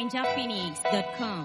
ninjaphoenix.com.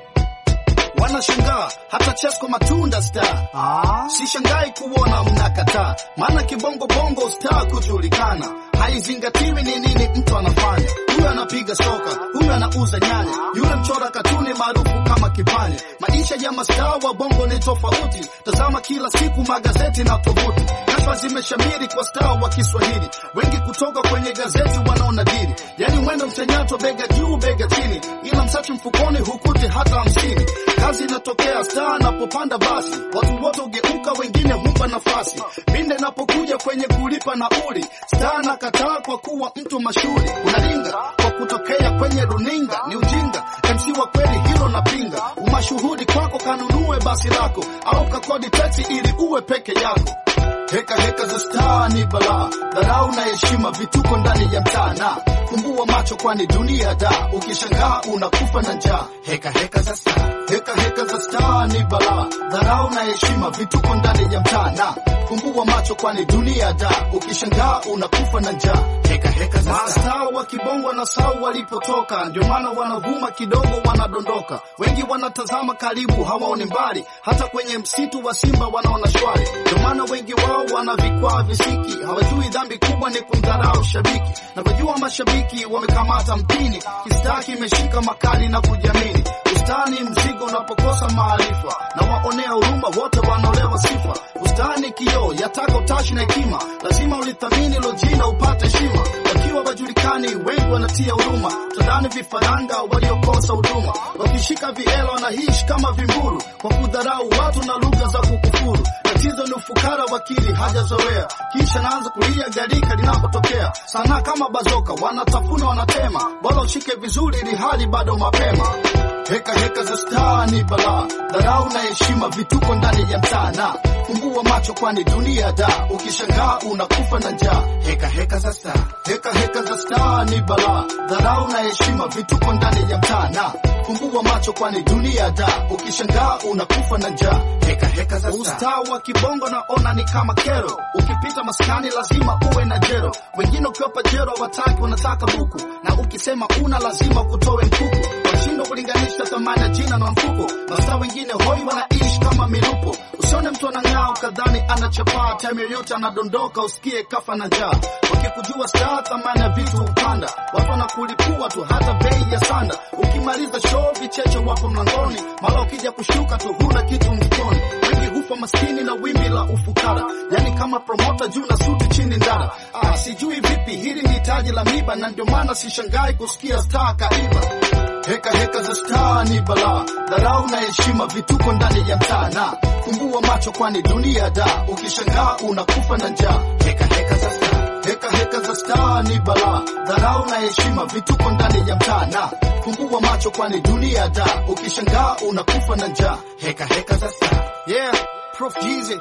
wanashangaa hata Chesko matunda star. Ah, Sishangai kuona mnakataa, maana kibongo bongo star kujulikana haizingatiwi ni nini mtu anafanya. Huyu anapiga soka, huyu anauza nyanya, yule mchora katuni maarufu kama Kipanya. Maisha ya mastaa wa bongo ni tofauti, tazama kila siku magazeti na tovuti. Kashfa zimeshamiri kwa staa wa Kiswahili, wengi kutoka kwenye gazeti wanaona dili, yani mwendo mchanyato, bega juu bega chini, ila msachi mfukoni hukuti hata hamsini. Kazi inatokea staa anapopanda basi, watu wote ugeuka, wengine humpa nafasi. Pinde napokuja kwenye kulipa nauli, staa nakataa kwa kuwa mtu mashuhuri. Unalinga kwa kutokea kwenye runinga, ni ujinga. MC wa kweli hilo napinga. Umashuhudi kwako kanunue basi lako, au kakodi taxi ili uwe peke yako. Heka heka za staa ni balaa, dharau na heshima, vituko ndani ya mtaa na fumbua macho, kwani dunia da, ukishangaa unakufa na njaa. Heka heka za staa, heka heka za staa ni balaa, dharau na heshima, vituko ndani ya mtaa na fumbua macho, kwani dunia da, ukishangaa unakufa na njaa. Heka heka za staa, mastaa wa kibongo na sau walipotoka, ndio maana wanavuma kidogo, wanadondoka. Wengi wanatazama karibu, hawaoni mbali, hata kwenye msitu wa simba wanaona shwari. Ndio maana wengi wao wana vikwaa visiki, hawajui dhambi kubwa ni kumdharau shabiki. Na kujua mashabiki wamekamata mpini, kistaa kimeshika makali na kujiamini. Ustani mzigo unapokosa maarifa, na waonea huruma wote wanaolewa sifa. Ustani kioo yataka utashi na hekima, lazima ulithamini lo jina upate heshima. Wakiwa wajulikani wengi wanatia huruma, tadhani vifaranga waliokosa huduma. Wakishika vielo wanaishi kama vimburu, kwa kudharau watu na lugha za kukufuru. Tatizo ni ufukara, wakili hajazoea, kisha naanza kulia garika linapotokea. Sanaa kama bazoka, wanatafuna wanatema, bora ushike vizuri ili hali bado mapema. Heka heka za staa ni balaa, dharau na heshima, vituko ndani ya mtaa na fumbua macho, kwani dunia da, ukishangaa unakufa na njaa. Heka heka za staa, heka heka za staa ni balaa, dharau na heshima, vituko ndani ya mtaa na fumbua macho, kwani dunia da, ukishangaa unakufa na njaa. Heka heka za staa, ustaa wa kibongo naona ni kama kero, ukipita maskani lazima uwe na jero. Wengine ukiwapa jero wataki, wanataka buku, na ukisema una lazima kutowe mkuku washindwa kulinganisha thamani ya jina na mfuko. Mastaa wengine hoi wanaishi kama milupo. Usione mtu anang'aa ukadhani anachapaa, time yoyote anadondoka usikie kafa na njaa. Wakikujua staa, thamani ya vitu hupanda, watu wanakulipua tu hata bei ya sanda. Ukimaliza show, vicheche wapo mlangoni, mara ukija kushuka tu huna kitu mfukoni. Wengi hufa maskini na wimbi la ufukara, yani kama promota juu na suti chini ndara. Ah, sijui vipi, hili ni taji la miba, na ndio maana sishangai kusikia staa kaiba. Heka heka za staa ni balaa, dharau na heshima, vituko ndani ya mtaa na fumbua macho, kwani dunia da, ukishangaa unakufa na njaa. Heka heka za staa, heka heka za staa ni balaa, dharau na heshima, vituko ndani ya mtaa na fumbua macho, kwani dunia da, ukishangaa unakufa na njaa. Heka heka za staa, yeah, Prof Jeezy,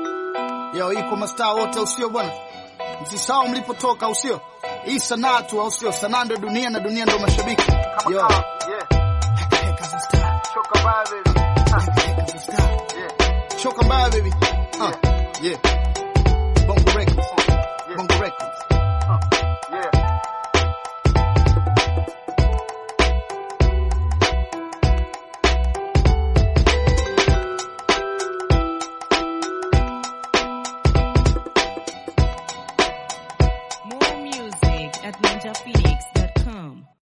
yo, iko mastaa wote, usio bwana, msisahau mlipotoka, usio hii sanaa tu, au sio? Sanaa ndio dunia na dunia ndio mashabiki. Yo. Heka heka za staa. Heka heka za staa. Choka mbaya baby. Uh, yeah. Bongo Records. Bongo Records. More music at ninjaphoenix.com.